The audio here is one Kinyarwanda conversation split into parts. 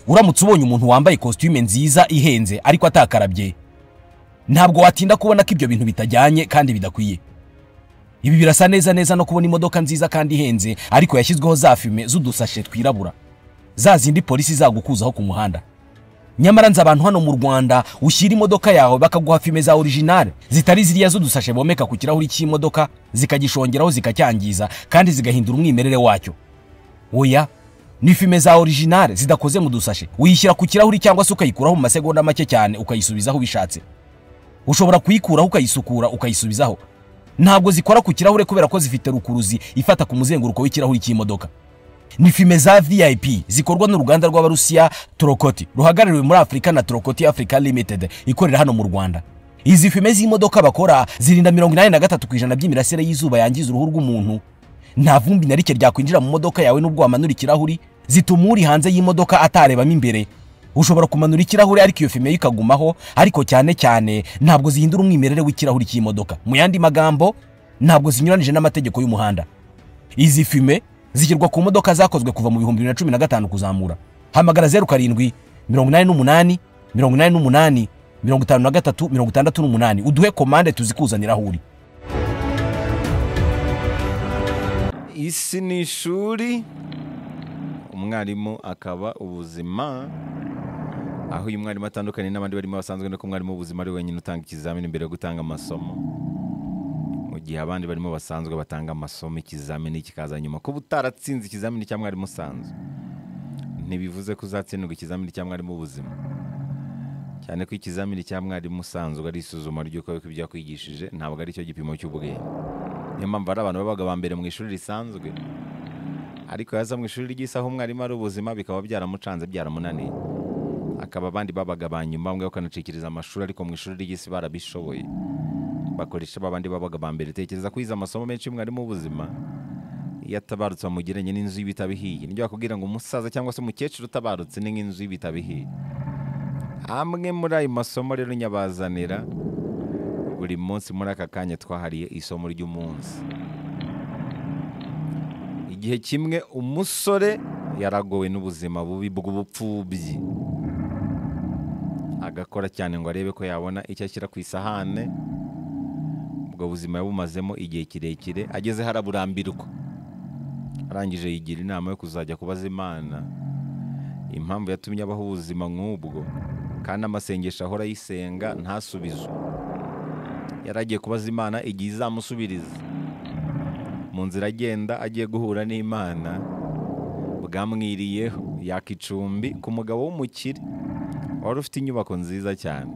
uramutse ubonye umuntu wambaye kositime nziza ihenze ariko atakarabye ntabwo watinda kubona ko ibyo bintu bitajyanye kandi bidakwiye ibi birasa neza neza no kubona imodoka nziza kandi ihenze ariko yashyizweho za fime z'udusashe twirabura za zindi polisi zagukuzaho ku muhanda nyamara nzi abantu hano mu rwanda ushyira imodoka yawe bakaguha fime za orijinale zitari ziriya z'udusashe bomeka ku kirahuri cy'imodoka zikagishongeraho zikacyangiza kandi zigahindura umwimerere wacyo oya ni fime za orijinale zidakoze mu dusashe uyishyira ku kirahuri cyangwa se ukayikuraho mu masegonda make cyane ukayisubizaho ubishatse ushobora kuyikuraho ukayisukura ukayisubizaho ntabwo zikora ku kirahure kubera ko zifite rukuruzi ifata ku muzenguruko w'ikirahuri cy'imodoka ni fime za vip zikorwa n'uruganda rw'abarusiya torokoti ruhagarariwe muri afurika na torokoti africa limited ikorera hano mu rwanda izi fime z'imodoka bakora zirinda mirongo inani na gatatu ku ijana by'imirasire y'izuba yangiza uruhu rw'umuntu nta vumbi na rike ryakwinjira mu modoka yawe n'ubwo wamanura ikirahuri zituma uri hanze y'imodoka atarebamo imbere ushobora kumanura ikirahure ariko iyo fime ikagumaho ariko cyane cyane ntabwo zihindura umwimerere w'ikirahuri cy'imodoka mu yandi magambo ntabwo zinyuranije n'amategeko y'umuhanda izi fime zishyirwa ku modoka zakozwe kuva mu bihumbi bibiri na cumi na gatanu kuzamura hamagara zeru karindwi mirongo inani n'umunani mirongo inani n'umunani mirongo itanu na gatatu mirongo itandatu n'umunani uduhe komande tuzikuzanira aho uri isi ni ishuri umwarimu akaba ubuzima aho uyu mwarimu atandukanye n'abandi barimo basanzwe nuko umwarimu w'ubuzima ari wenyine utanga ikizamini mbere yo gutanga amasomo mu gihe abandi barimo basanzwe batanga amasomo ikizamini kikaza nyuma kuba utaratsinze ikizamini cya mwarimu usanzwe ntibivuze ko uzatsindwa ikizamini cya mwarimu w'ubuzima cyane ko ikizamini cya mwarimu usanzwe ari isuzuma ry'uko ibyo yakwigishije ntabwo ari cyo gipimo cy'ubwenge niyo mpamvu ari abantu babaga ba mbere mu ishuri risanzwe ariko yaza mu ishuri ry'isaha umwarimu ari ubuzima bikaba byaramucanze byaramunaniye akaba abandi babaga ba nyuma bamwe bakanacikiriza amashuri ariko mu ishuri ry'isi barabishoboye bakoresha babandi babaga ba mbere tekereza ko yize amasomo menshi y'umwarimu w'ubuzima iyo atabarutse bamugiranye n'inzu y'ibitabo ihiye nibyo bakubwira ngo umusaza cyangwa se umukecuru utabarutse ni nk'inzu y'ibitabo ihiye amwe muri ayo masomo rero nyabazanira buri munsi muri aka kanya twahariye isomo ry'umunsi igihe kimwe umusore yaragowe n'ubuzima bubi bw'ubupfubyi agakora cyane ngo arebe ko yabona icyo ashyira ku isahane ubwo buzima yabumazemo igihe kirekire agezeho araburambirwa arangije yigira inama yo kuzajya kubaza imana impamvu yatumye abaho ubuzima nk'ubwo kandi amasengesho ahora ayisenga ntasubizwe yari agiye kubaza imana igihe izamusubiriza mu nzira agenda agiye guhura n'imana bwamwiriyeho yaka icumbi ku mugabo w'umukire wari ufite inyubako nziza cyane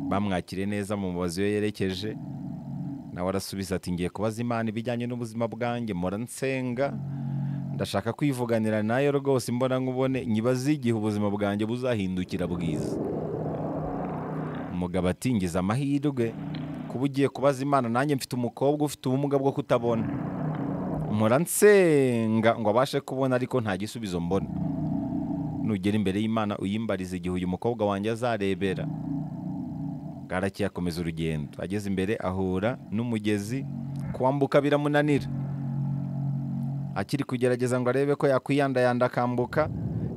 bamwakiriye neza mu mubazi we yerekeje nawe arasubiza ati ngiye kubaza imana ibijyanye n'ubuzima bwanjye mpora nsenga ndashaka kwivuganira nayo rwose imbona nkubone nyibaze igihe ubuzima bwanjye buzahindukira bwiza umugabo atingiza amahirwe kuba ugiye kubaza imana nanjye mfite umukobwa ufite ubumuga bwo kutabona mpora nsenga ngo abashe kubona ariko nta gisubizo mbona nugera imbere y'imana uyimbariza igihe uyu mukobwa wanjye azarebera bwarake yakomeza urugendo ageze imbere ahura n'umugezi kwambuka biramunanira akiri kugerageza ngo arebe ko yakwiyandayanda akambuka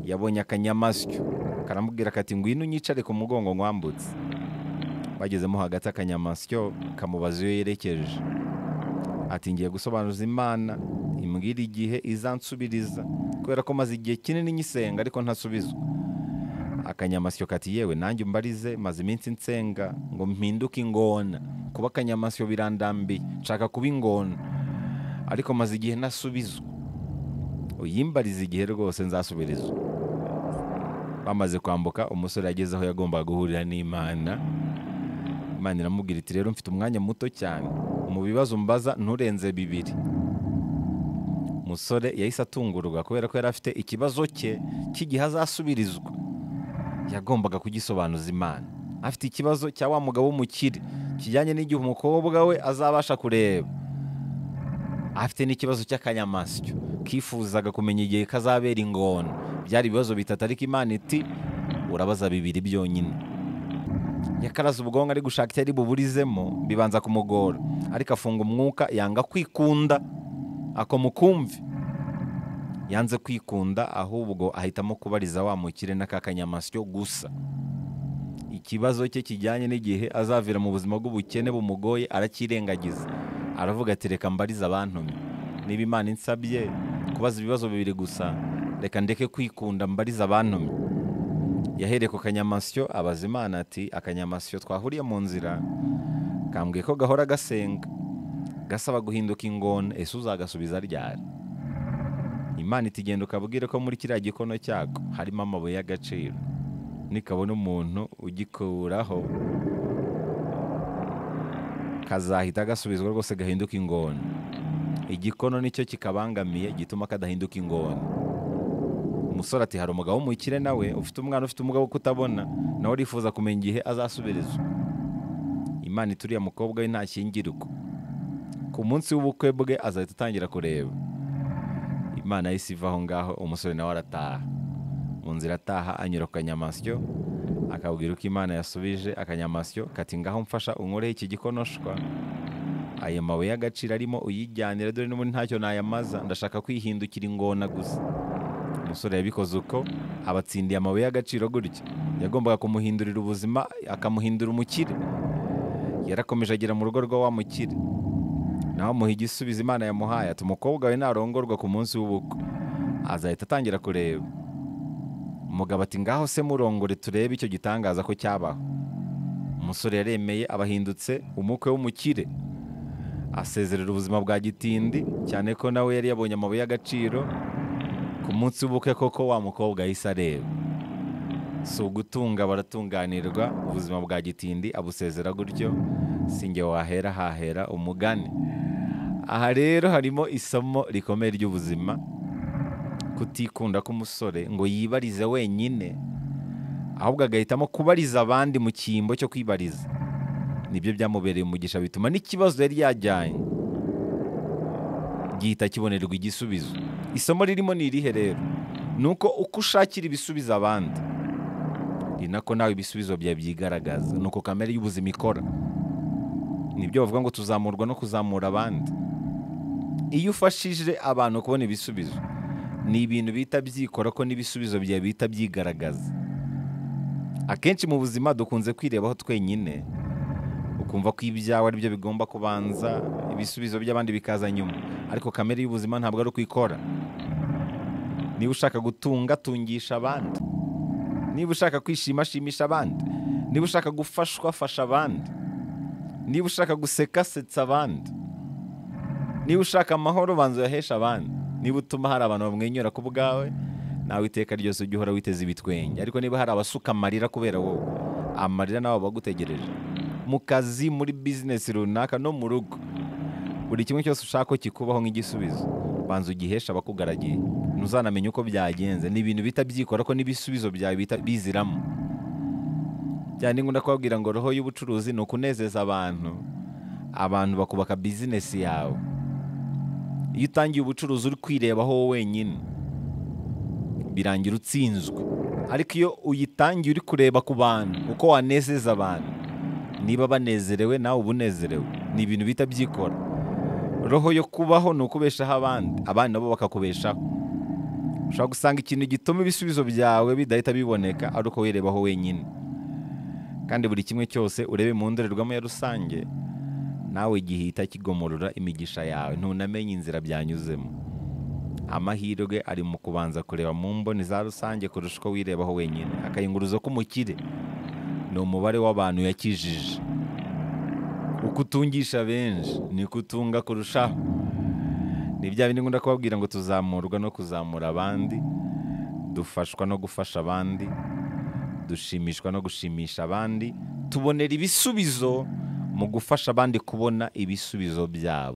yabonye akanyamasyo karamubwira kati ngwino unyicare ku mugongo nkwambutse bagezemo hagati akanyamasyo kamubaza iyo yerekeje ati ngiye gusobanuza imana imbwira igihe izansubiriza kubera ko maze igihe kinini nyisenga ariko ntasubizwa akanyamasyo kati yewe nanjye umbarize maze iminsi nsenga ngo mpinduke ingona kuba akanyamasyo birandambiye nshaka kuba ingona ariko maze igihe ntasubizwa uyimbarize igihe rwose nzasubirizwa bamaze kwambuka umusore yageze aho yagombaga guhurira n'imana imana iramubwira iti rero mfite umwanya muto cyane mu bibazo mbaza nturenze bibiri umusore yahise atungurwa kubera ko yari afite ikibazo cye cy'igihe azasubirizwa yagombaga kugisobanuza imana afite ikibazo cya wa mugabo w'umukire kijyanye n'igihe umukobwa we azabasha kureba afite n'ikibazo cy'akanyamasyo kifuzaga kumenya igihe kazabera ingona byari ibibazo bitatu ariko imana iti urabaza bibiri byonyine yakaraze ubwonko ari gushaka icyo ari buburizemo bibanza kumugora ariko afunga umwuka yanga kwikunda ako mukumve yanze kwikunda ahubwo ahitamo kubariza wa mukire n'akakanyamasyo gusa ikibazo cye kijyanye n'igihe azavira mu buzima bw'ubukene bumugoye aracyirengagiza aravuga ati reka mbarize abantumye niba imana insabye kubaza ibibazo bibiri gusa reka ndeke kwikunda mbarize abantumye yahereye ku kanyamasyo abaza imana ati akanyamasyo twahuriye mu nzira kambwiye ko gahora gasenga gasaba guhinduka ingona ese uzagasubiza ryari imana itigenda ukabwire ko muri kiriya gikono cyako harimo amabuye y'agaciro nikabona umuntu ugikuraho kazahita gasubizwa rwose gahinduka ingona igikono nicyo kikabangamiye gituma kadahinduka ingona umusore ati hari umugabo w'umukire nawe ufite umwana ufite umugabo wo kutabona nawe arifuza kumenya igihe azasubirizwa imana ituriye mukobwa we ntashyingirwa ku munsi w'ubukwe bwe azahita atangira kureba imana yahise iva aho ngaho umusore nawe arataha mu nzira ataha anyura ku kanyamasyo akabwira uko imana yasubije akanyamasyo kati ngaho mfasha unkoreho iki gikonoshwa ayo mabuye y'agaciro arimo uyijyanira dore n'ubundi ntacyo nayamaza ndashaka kwihindukira ingona gusa umusore yabikoze uko abatsindiye amabuye y'agaciro gutya yagombaga kumuhindurira ubuzima akamuhindura umukire yarakomeje agera mu rugo rwa wa mukire nawe amuha igisubizo imana yamuhaye ati umukobwa we narongorwa ku munsi w'ubukwe azahita atangira kureba umugabo ati ngaho se murongore turebe icyo gitangaza ko cyabaho umusore yaremeye abahindutse umukwe w'umukire asezerera ubuzima bwa gitindi cyane ko nawe yari yabonye amabuye y'agaciro ku munsi w'ubukwe koko wa mukobwa yahise areba si ugutunga baratunganirwa ubuzima bwa gitindi abusezera gutyo singe wahera hahera umugani aha rero harimo isomo rikomeye ry'ubuzima kutikunda k'umusore ngo yibarize wenyine ahubwo agahitamo kubariza abandi mu cyimbo cyo kwibariza nibyo byamubereye umugisha bituma n'ikibazo yari yajyanye gihita kibonerwa igisubizo isomo ririmo ni irihe rero ni uko uko ushakira ibisubizo abandi ni nako nawe ibisubizo byawe byigaragaza ni uko kamere y'ubuzima ikora nibyo bavuga ngo tuzamurwa no kuzamura abandi iyo ufashije abantu kubona ibisubizo ni ibintu bihita byikora ko n'ibisubizo byawe bihita byigaragaza akenshi mu buzima dukunze kwirebaho twenyine ukumva ko ibyawe ari byo bigomba kubanza ibisubizo by'abandi bikaza nyuma ariko kamere y'ubuzima ntabwo ari uko ikora niba ushaka gutunga tungisha abandi niba ushaka kwishima shimisha abandi niba ushaka gufashwa fasha abandi niba ushaka guseka setsa abandi niba ushaka amahoro banza uyaheshe abandi niba utuma hari abantu bamwenyura ku bwawe nawe iteka ryose ujye uhora witeze ibitwenge ariko niba hari abasuka amarira kubera wowe amarira nawe bagutegereje mu kazi muri bizinesi runaka no mu rugo buri kimwe cyose ushaka ko kikubaho nk'igisubizo banza ugihesha abakugaragiye ntuzanamenye uko byagenze ni ibintu bihita byikora ko n'ibisubizo byawe bihita biziramo cyane ngo ndakubabwira ngo roho y'ubucuruzi ni ukunezeza abantu abantu bakubaka bizinesi yawe iyo utangiye ubucuruzi uri kwirebaho wowe wenyine birangira utsinzwe ariko iyo uyitangiye uri kureba ku bantu uko wanezeza abantu niba banezerewe nawe uba unezerewe ni ibintu bihita byikora roho yo kubaho ni ukubeshaho abandi abandi nabo bakakubeshaho ushobora gusanga ikintu gituma ibisubizo byawe bidahita biboneka ari uko wirebaho wenyine kandi buri kimwe cyose urebe mu ndorerwamo ya rusange nawe gihita kigomorora imigisha yawe ntunamenye inzira byanyuzemo amahirwe ari mu kubanza kureba mu mboni za rusange kurusha uko wirebaho wenyine akayunguruzo k'umukire ni umubare w'abantu yakijije uko utungisha benshi ni ko utunga kurushaho ni bya bindi ngunda kubabwira ngo tuzamurwa no kuzamura abandi dufashwa no gufasha abandi dushimishwa no gushimisha abandi tubonera ibisubizo mu gufasha abandi kubona ibisubizo byabo